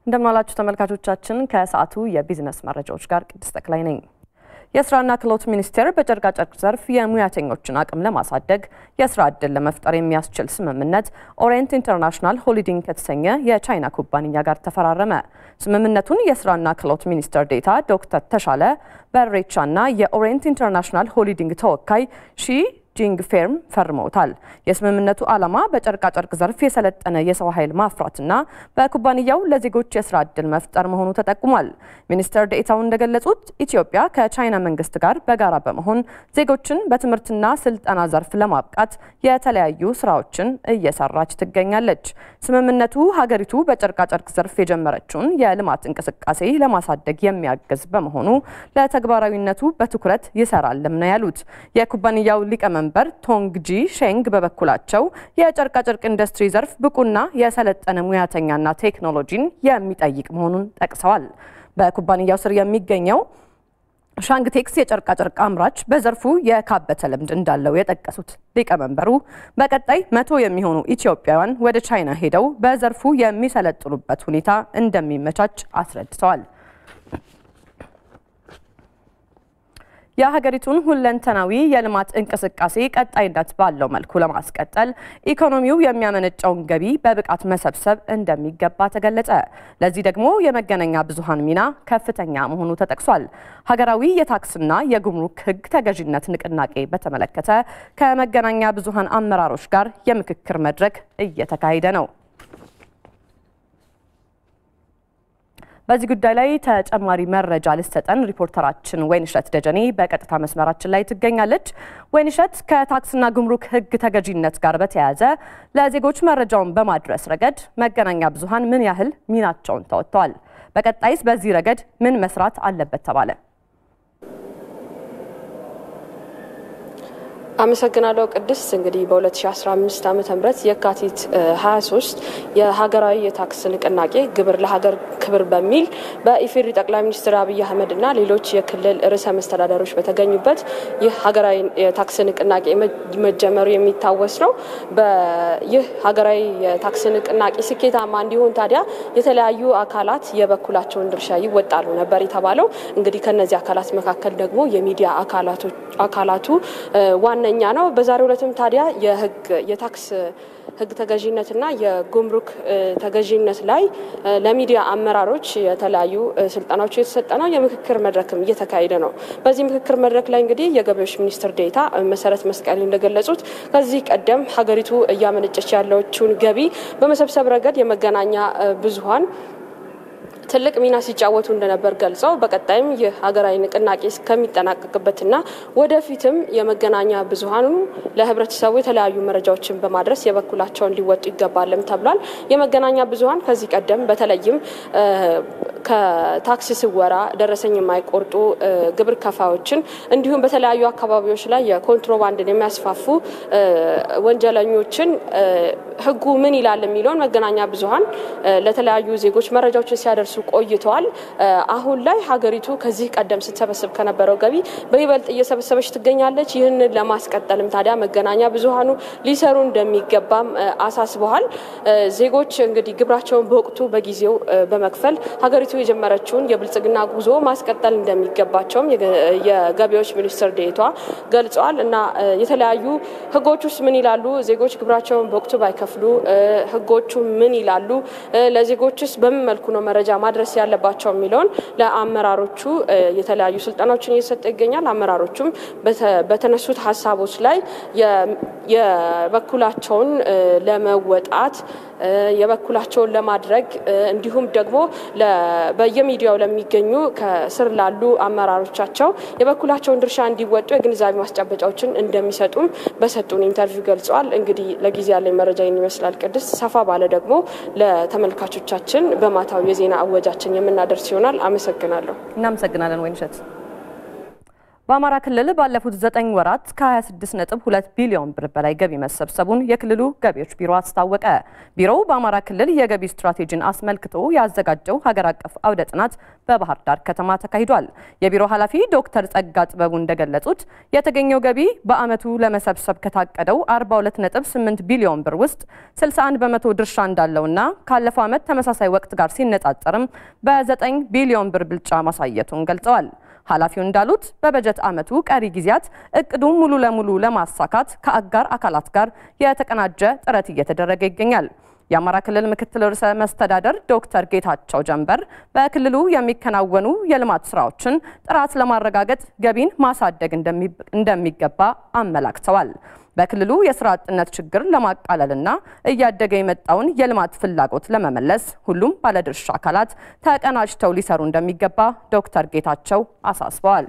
እንደምናላችሁ ተመልካቾቻችን፣ ከሰዓቱ የቢዝነስ መረጃዎች ጋር ቅድስት ተክላይ ነኝ። የስራና ክህሎት ሚኒስቴር በጨርቃጨርቅ ዘርፍ የሙያተኞችን አቅም ለማሳደግ የስራ ዕድል ለመፍጠር የሚያስችል ስምምነት ኦሪየንት ኢንተርናሽናል ሆሊዲንግ ከተሰኘ የቻይና ኩባንያ ጋር ተፈራረመ። ስምምነቱን የስራና ክህሎት ሚኒስትር ዴኤታ ዶክተር ተሻለ በሬቻና የኦሪየንት ኢንተርናሽናል ሆሊዲንግ ተወካይ ሺ ጂንግ ፌርም ፈርመውታል። የስምምነቱ ዓላማ በጨርቃጨርቅ ዘርፍ የሰለጠነ የሰው ኃይል ማፍራትና በኩባንያው ለዜጎች የስራ ዕድል መፍጠር መሆኑ ተጠቁሟል። ሚኒስትር ዴኤታው እንደገለጹት ኢትዮጵያ ከቻይና መንግስት ጋር በጋራ በመሆን ዜጎችን በትምህርትና ስልጠና ዘርፍ ለማብቃት የተለያዩ ስራዎችን እየሰራች ትገኛለች። ስምምነቱ ሀገሪቱ በጨርቃጨርቅ ዘርፍ የጀመረችውን የልማት እንቅስቃሴ ለማሳደግ የሚያግዝ በመሆኑ ለተግባራዊነቱ በትኩረት ይሰራልም ነው ያሉት። የኩባንያው ሊቀመ መንበር ቶንግጂ ሼንግ በበኩላቸው የጨርቃጨርቅ ኢንዱስትሪ ዘርፍ ብቁና የሰለጠነ ሙያተኛና ቴክኖሎጂን የሚጠይቅ መሆኑን ጠቅሰዋል። በኩባንያው ስር የሚገኘው ሻንግቴክስ የጨርቃጨርቅ አምራች በዘርፉ የካበተ ልምድ እንዳለው የጠቀሱት ሊቀመንበሩ በቀጣይ መቶ የሚሆኑ ኢትዮጵያውያን ወደ ቻይና ሄደው በዘርፉ የሚሰለጥኑበት ሁኔታ እንደሚመቻች አስረድተዋል። የሀገሪቱን ሁለንተናዊ የልማት እንቅስቃሴ ቀጣይነት ባለው መልኩ ለማስቀጠል ኢኮኖሚው የሚያመነጨውን ገቢ በብቃት መሰብሰብ እንደሚገባ ተገለጸ። ለዚህ ደግሞ የመገናኛ ብዙኃን ሚና ከፍተኛ መሆኑ ተጠቅሷል። ሀገራዊ የታክስና የጉምሩክ ሕግ ተገዥነት ንቅናቄ በተመለከተ ከመገናኛ ብዙኃን አመራሮች ጋር የምክክር መድረክ እየተካሄደ ነው። በዚህ ጉዳይ ላይ ተጨማሪ መረጃ ልትሰጠን ሪፖርተራችን ወይንሸት ደጀኔ በቀጥታ መስመራችን ላይ ትገኛለች። ወይንሸት፣ ከታክስና ጉምሩክ ሕግ ተገዢነት ጋር በተያያዘ ለዜጎች መረጃውን በማድረስ ረገድ መገናኛ ብዙኃን ምን ያህል ሚናቸውን ተወጥተዋል? በቀጣይስ በዚህ ረገድ ምን መስራት አለበት ተባለ? አመሰግናለሁ ቅድስት። እንግዲህ በ2015 ዓ ም የካቲት 23 የሀገራዊ የታክስ ንቅናቄ ግብር ለሀገር ክብር በሚል በኢፌዴሪ ጠቅላይ ሚኒስትር አብይ አህመድ እና ሌሎች የክልል ርዕሰ መስተዳደሮች በተገኙበት ይህ ሀገራዊ የታክስ ንቅናቄ መጀመሩ የሚታወስ ነው። ይህ ሀገራዊ የታክስ ንቅናቄ ስኬታማ እንዲሆን ታዲያ የተለያዩ አካላት የበኩላቸውን ድርሻ ይወጣሉ ነበር የተባለው። እንግዲህ ከነዚህ አካላት መካከል ደግሞ የሚዲያ አካላቱ ዋነኛ ነው። በዛሬው ዕለትም ታዲያ የህግ የታክስ ህግ ተገዥነትና የጉምሩክ ተገዥነት ላይ ለሚዲያ አመራሮች የተለያዩ ስልጠናዎች እየተሰጠ ነው። የምክክር መድረክም እየተካሄደ ነው። በዚህ ምክክር መድረክ ላይ እንግዲህ የገቢዎች ሚኒስትር ዴኤታ መሰረት መስቀል እንደገለጹት ከዚህ ቀደም ሀገሪቱ እያመነጨች ያለችውን ገቢ በመሰብሰብ ረገድ የመገናኛ ብዙኃን ትልቅ ሚና ሲጫወቱ እንደነበር ገልጸው በቀጣይም ይህ ሀገራዊ ንቅናቄ እስከሚጠናቀቅበትና ወደፊትም የመገናኛ ብዙኃኑ ለህብረተሰቡ የተለያዩ መረጃዎችን በማድረስ የበኩላቸውን ሊወጡ ይገባልም ተብሏል። የመገናኛ ብዙኃን ከዚህ ቀደም በተለይም ከታክስ ስወራ ደረሰኝ የማይቆርጡ ግብር ከፋዮችን እንዲሁም በተለያዩ አካባቢዎች ላይ የኮንትሮባንድን የሚያስፋፉ ወንጀለኞችን ህጉ ምን ይላል የሚለውን መገናኛ ብዙኃን ለተለያዩ ዜጎች መረጃዎችን ሲያደርሱ ቆይተዋል። አሁን ላይ ሀገሪቱ ከዚህ ቀደም ስትሰበስብ ከነበረው ገቢ በይበልጥ እየሰበሰበች ትገኛለች። ይህንን ለማስቀጠልም ታዲያ መገናኛ ብዙኃኑ ሊሰሩ እንደሚገባም አሳስበዋል። ዜጎች እንግዲህ ግብራቸውን በወቅቱ በጊዜው በመክፈል ሀገሪቱ የጀመረችውን የብልጽግና ጉዞ ማስቀጠል እንደሚገባቸውም የገቢዎች ሚኒስትር ዴኤታ ገልጸዋል። እና የተለያዩ ህጎች ውስጥ ምን ይላሉ፣ ዜጎች ግብራቸውን በወቅቱ ባይከፍሉ ህጎቹ ምን ይላሉ፣ ለዜጎች ውስጥ በምን መልኩ ነው መረጃ ማድረስ ያለባቸው የሚለውን ለአመራሮቹ የተለያዩ ስልጠናዎችን እየሰጠ ይገኛል። አመራሮቹም በተነሱት ሀሳቦች ላይ የበኩላቸውን ለመወጣት የበኩላቸውን ለማድረግ እንዲሁም ደግሞ በየሚዲያው ለሚገኙ ከስር ላሉ አመራሮቻቸው የበኩላቸውን ድርሻ እንዲወጡ የግንዛቤ ማስጨበጫዎችን እንደሚሰጡም በሰጡን ኢንተርቪው ገልጸዋል። እንግዲህ ለጊዜ ያለኝ መረጃ ይህን ይመስላል። ቅድስት ሰፋ ባለ ደግሞ ለተመልካቾቻችን በማታው የዜና አወጃችን የምናደርስ ይሆናል። አመሰግናለሁ። እናመሰግናለን ወይንሸት። በአማራ ክልል ባለፉት ዘጠኝ ወራት ከ26.2 ቢሊዮን ብር በላይ ገቢ መሰብሰቡን የክልሉ ገቢዎች ቢሮ አስታወቀ። ቢሮው በአማራ ክልል የገቢ ስትራቴጂን አስመልክቶ ያዘጋጀው ሀገር አቀፍ አውደ ጥናት በባህር ዳር ከተማ ተካሂዷል። የቢሮ ኃላፊ ዶክተር ጸጋ ጥበቡ እንደገለጹት የተገኘው ገቢ በዓመቱ ለመሰብሰብ ከታቀደው 42.8 ቢሊዮን ብር ውስጥ 61 በመቶ ድርሻ እንዳለውና ካለፈው ዓመት ተመሳሳይ ወቅት ጋር ሲነጻጸርም በ9 ቢሊዮን ብር ብልጫ ማሳየቱን ገልጸዋል። ኃላፊው እንዳሉት በበጀት ዓመቱ ቀሪ ጊዜያት እቅዱን ሙሉ ለሙሉ ለማሳካት ከአጋር አካላት ጋር የተቀናጀ ጥረት እየተደረገ ይገኛል። የአማራ ክልል ምክትል ርዕሰ መስተዳደር ዶክተር ጌታቸው ጀንበር በክልሉ የሚከናወኑ የልማት ስራዎችን ጥራት ለማረጋገጥ ገቢን ማሳደግ እንደሚገባ አመላክተዋል። በክልሉ የስራ አጥነት ችግር ለማቃለልና እያደገ የመጣውን የልማት ፍላጎት ለመመለስ ሁሉም ባለድርሻ አካላት ተቀናጅተው ሊሰሩ እንደሚገባ ዶክተር ጌታቸው አሳስበዋል።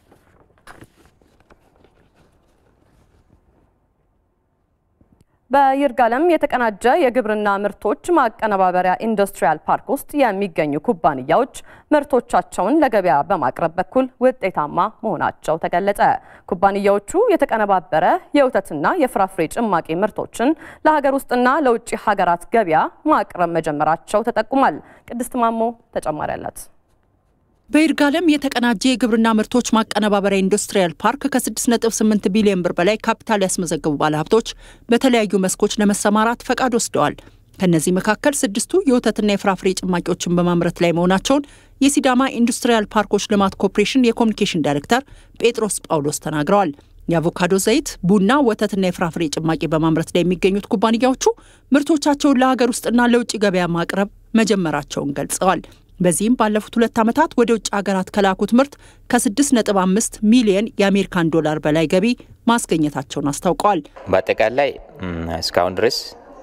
በይርጋለም የተቀናጀ የግብርና ምርቶች ማቀነባበሪያ ኢንዱስትሪያል ፓርክ ውስጥ የሚገኙ ኩባንያዎች ምርቶቻቸውን ለገበያ በማቅረብ በኩል ውጤታማ መሆናቸው ተገለጸ። ኩባንያዎቹ የተቀነባበረ የወተትና የፍራፍሬ ጭማቂ ምርቶችን ለሀገር ውስጥና ለውጭ ሀገራት ገበያ ማቅረብ መጀመራቸው ተጠቁሟል። ቅድስት ማሞ ተጨማሪ አላት። በይርጋለም የተቀናጀ የግብርና ምርቶች ማቀነባበሪያ ኢንዱስትሪያል ፓርክ ከ6.8 ቢሊዮን ብር በላይ ካፒታል ያስመዘገቡ ባለሀብቶች በተለያዩ መስኮች ለመሰማራት ፈቃድ ወስደዋል። ከእነዚህ መካከል ስድስቱ የወተትና የፍራፍሬ ጭማቂዎችን በማምረት ላይ መሆናቸውን የሲዳማ ኢንዱስትሪያል ፓርኮች ልማት ኮርፖሬሽን የኮሚኒኬሽን ዳይሬክተር ጴጥሮስ ጳውሎስ ተናግረዋል። የአቮካዶ ዘይት፣ ቡና፣ ወተትና የፍራፍሬ ጭማቂ በማምረት ላይ የሚገኙት ኩባንያዎቹ ምርቶቻቸውን ለሀገር ውስጥና ለውጭ ገበያ ማቅረብ መጀመራቸውን ገልጸዋል። በዚህም ባለፉት ሁለት ዓመታት ወደ ውጭ ሀገራት ከላኩት ምርት ከ6.5 ሚሊየን የአሜሪካን ዶላር በላይ ገቢ ማስገኘታቸውን አስታውቀዋል። በአጠቃላይ እስካሁን ድረስ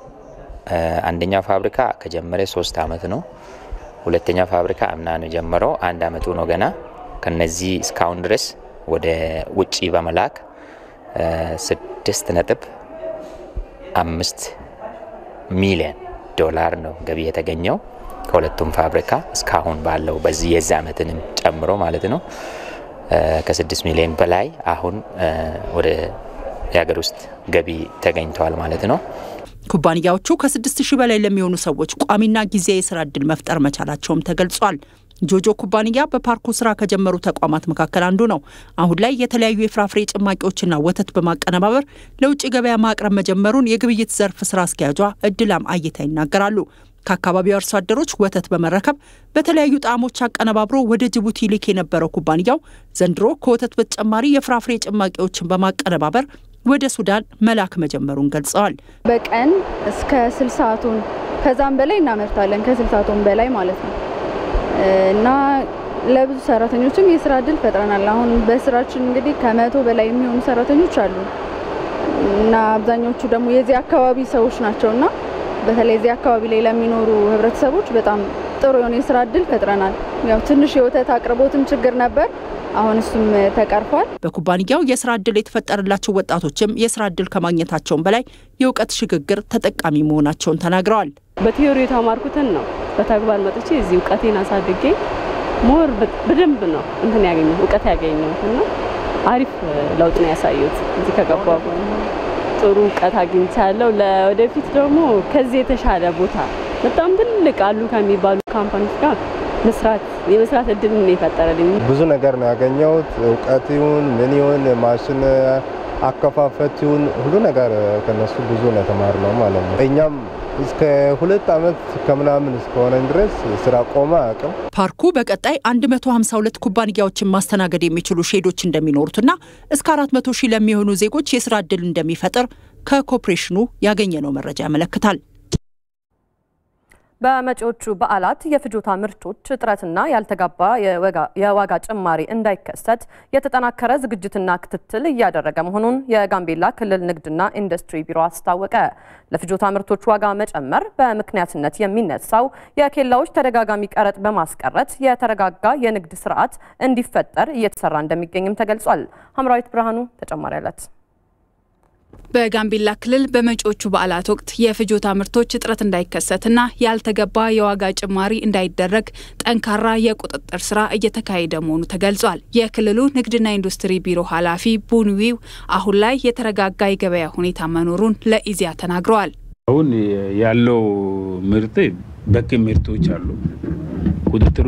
አንደኛው ፋብሪካ ከጀመረ ሶስት ዓመት ነው። ሁለተኛው ፋብሪካ አምና ነው የጀመረው፣ አንድ ዓመቱ ነው ገና። ከነዚህ እስካሁን ድረስ ወደ ውጭ በመላክ ስድስት ነጥብ አምስት ሚሊየን ዶላር ነው ገቢ የተገኘው ከሁለቱም ፋብሪካ እስካሁን ባለው በዚህ የዚህ ዓመትንም ጨምሮ ማለት ነው ከስድስት ሚሊዮን በላይ አሁን ወደ የሀገር ውስጥ ገቢ ተገኝተዋል ማለት ነው። ኩባንያዎቹ ከስድስት ሺህ በላይ ለሚሆኑ ሰዎች ቋሚና ጊዜያዊ የስራ እድል መፍጠር መቻላቸውም ተገልጿል። ጆጆ ኩባንያ በፓርኩ ስራ ከጀመሩ ተቋማት መካከል አንዱ ነው። አሁን ላይ የተለያዩ የፍራፍሬ ጭማቂዎችና ወተት በማቀነባበር ለውጭ ገበያ ማቅረብ መጀመሩን የግብይት ዘርፍ ስራ አስኪያጇ እድላም አይታ ይናገራሉ። ከአካባቢው አርሶ አደሮች ወተት በመረከብ በተለያዩ ጣዕሞች አቀነባብሮ ወደ ጅቡቲ ልክ የነበረው ኩባንያው ዘንድሮ ከወተት በተጨማሪ የፍራፍሬ ጭማቂዎችን በማቀነባበር ወደ ሱዳን መላክ መጀመሩን ገልጸዋል። በቀን እስከ ስልሳ ቶን ከዛም በላይ እናመርታለን። ከስልሳ ቶን በላይ ማለት ነው እና ለብዙ ሰራተኞችም የስራ እድል ፈጥረናል። አሁን በስራችን እንግዲህ ከመቶ በላይ የሚሆኑ ሰራተኞች አሉ እና አብዛኞቹ ደግሞ የዚህ አካባቢ ሰዎች ናቸውና በተለይ እዚህ አካባቢ ላይ ለሚኖሩ ህብረተሰቦች በጣም ጥሩ የሆነ የስራ እድል ፈጥረናል። ያው ትንሽ የወተት አቅርቦትም ችግር ነበር። አሁን እሱም ተቀርፏል። በኩባንያው የስራ እድል የተፈጠረላቸው ወጣቶችም የስራ እድል ከማግኘታቸውን በላይ የእውቀት ሽግግር ተጠቃሚ መሆናቸውን ተናግረዋል። በቲዮሪ የተማርኩትን ነው በተግባር መጥቼ እዚህ እውቀቴን አሳድጌ ሞር በደንብ ነው እንትን ያገኘው እውቀት ያገኘሁት እና አሪፍ ለውጥ ነው ያሳየሁት እዚህ ከገባ ጥሩ እውቀት አግኝቻለሁ። ለወደፊት ደግሞ ከዚህ የተሻለ ቦታ በጣም ትልቅ አሉ ከሚባሉ ካምፓኒዎች ጋር መስራት የመስራት እድል ነው የፈጠረልኝ። ብዙ ነገር ነው ያገኘሁት። እውቀት ይሁን ምን ይሁን ማሽን አከፋፈት ይሁን ሁሉ ነገር ከነሱ ብዙ ነው የተማርነው ማለት ነው። እኛም እስከ ሁለት ዓመት ከምናምን እስከሆነ ድረስ ስራ ቆመ አቅም ፓርኩ በቀጣይ 152 ኩባንያዎችን ማስተናገድ የሚችሉ ሼዶች እንደሚኖሩትና እስከ 400 ሺህ ለሚሆኑ ዜጎች የስራ እድል እንደሚፈጥር ከኮርፖሬሽኑ ያገኘነው መረጃ ያመለክታል። በመጪዎቹ በዓላት የፍጆታ ምርቶች እጥረትና ያልተጋባ የዋጋ ጭማሪ እንዳይከሰት የተጠናከረ ዝግጅትና ክትትል እያደረገ መሆኑን የጋምቤላ ክልል ንግድና ኢንዱስትሪ ቢሮ አስታወቀ። ለፍጆታ ምርቶች ዋጋ መጨመር በምክንያትነት የሚነሳው የኬላዎች ተደጋጋሚ ቀረጥ በማስቀረት የተረጋጋ የንግድ ስርዓት እንዲፈጠር እየተሰራ እንደሚገኝም ተገልጿል። ሀምራዊት ብርሃኑ ተጨማሪ አላት። በጋምቤላ ክልል በመጪዎቹ በዓላት ወቅት የፍጆታ ምርቶች እጥረት እንዳይከሰትና ያልተገባ የዋጋ ጭማሪ እንዳይደረግ ጠንካራ የቁጥጥር ስራ እየተካሄደ መሆኑ ተገልጿል። የክልሉ ንግድና ኢንዱስትሪ ቢሮ ኃላፊ ቡንዊው አሁን ላይ የተረጋጋ የገበያ ሁኔታ መኖሩን ለኢዜአ ተናግረዋል። አሁን ያለው ምርት በቂ ምርቶች አሉ። ቁጥጥሩ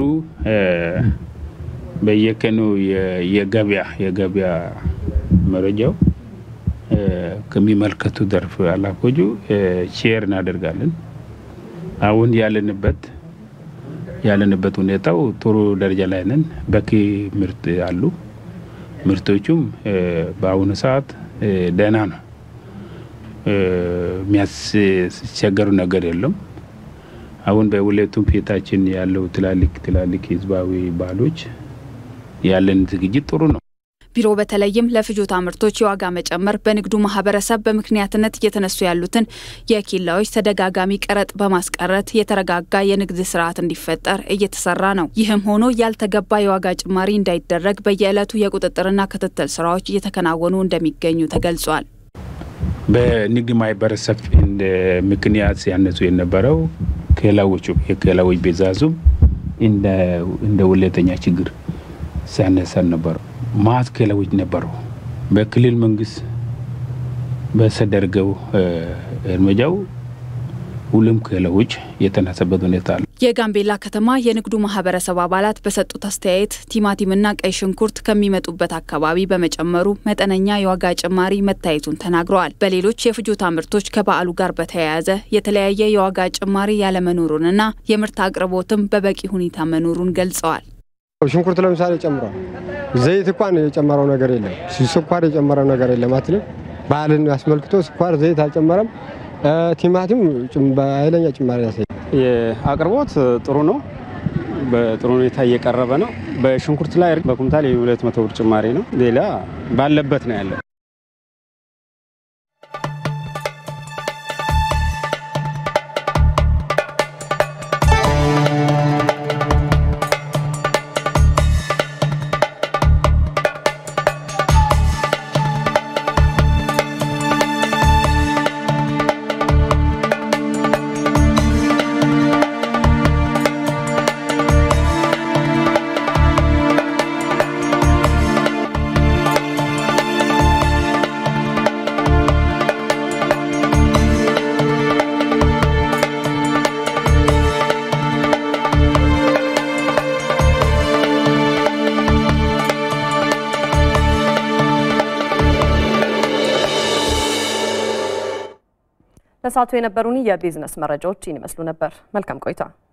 በየቀኑ የገበያ የገበያ መረጃው ከሚመለከቱ ዘርፍ ኃላፊዎቹ ሼር እናደርጋለን። አሁን ያለንበት ያለንበት ሁኔታው ጥሩ ደረጃ ላይ ነን። በቂ ምርት አሉ። ምርቶቹም በአሁኑ ሰዓት ደህና ነው። የሚያስቸገሩ ነገር የለም። አሁን በሁለቱም ፊታችን ያለው ትላልቅ ትላልቅ ህዝባዊ በዓሎች ያለን ዝግጅት ጥሩ ነው። ቢሮ በተለይም ለፍጆታ ምርቶች የዋጋ መጨመር በንግዱ ማህበረሰብ በምክንያትነት እየተነሱ ያሉትን የኬላዎች ተደጋጋሚ ቀረጥ በማስቀረት የተረጋጋ የንግድ ስርዓት እንዲፈጠር እየተሰራ ነው። ይህም ሆኖ ያልተገባ የዋጋ ጭማሪ እንዳይደረግ በየዕለቱ የቁጥጥርና ክትትል ስራዎች እየተከናወኑ እንደሚገኙ ተገልጿል። በንግድ ማህበረሰብ እንደ ምክንያት ሲያነሱ የነበረው ኬላዎቹ የኬላዎች ቤዛዙም እንደ ሁለተኛ ችግር ሲያነሳ ነበረው። ማት ኬላዎች ነበሩ። በክልል መንግስት በተደረገው እርምጃው ሁሉም ኬላዎች የተነሳበት ሁኔታ አለ። የጋምቤላ ከተማ የንግዱ ማህበረሰብ አባላት በሰጡት አስተያየት ቲማቲምና ቀይ ሽንኩርት ከሚመጡበት አካባቢ በመጨመሩ መጠነኛ የዋጋ ጭማሪ መታየቱን ተናግረዋል። በሌሎች የፍጆታ ምርቶች ከበዓሉ ጋር በተያያዘ የተለያየ የዋጋ ጭማሪ ያለመኖሩንና የምርት አቅርቦትም በበቂ ሁኔታ መኖሩን ገልጸዋል። ሽንኩርት ለምሳሌ ጨምሯል። ዘይት እንኳን የጨመረው ነገር የለም። ስኳር የጨመረው ነገር የለም አትልም። በዓልን አስመልክቶ ስኳር፣ ዘይት አልጨመረም። ቲማቲም በኃይለኛ ጭማሪ ያሳያል። የአቅርቦት ጥሩ ነው። በጥሩ ሁኔታ እየቀረበ ነው። በሽንኩርት ላይ በኩንታል የሁለት መቶ ብር ጭማሪ ነው። ሌላ ባለበት ነው ያለው። ለሰዓቱ የነበሩን የቢዝነስ መረጃዎች ይህን ይመስሉ ነበር። መልካም ቆይታ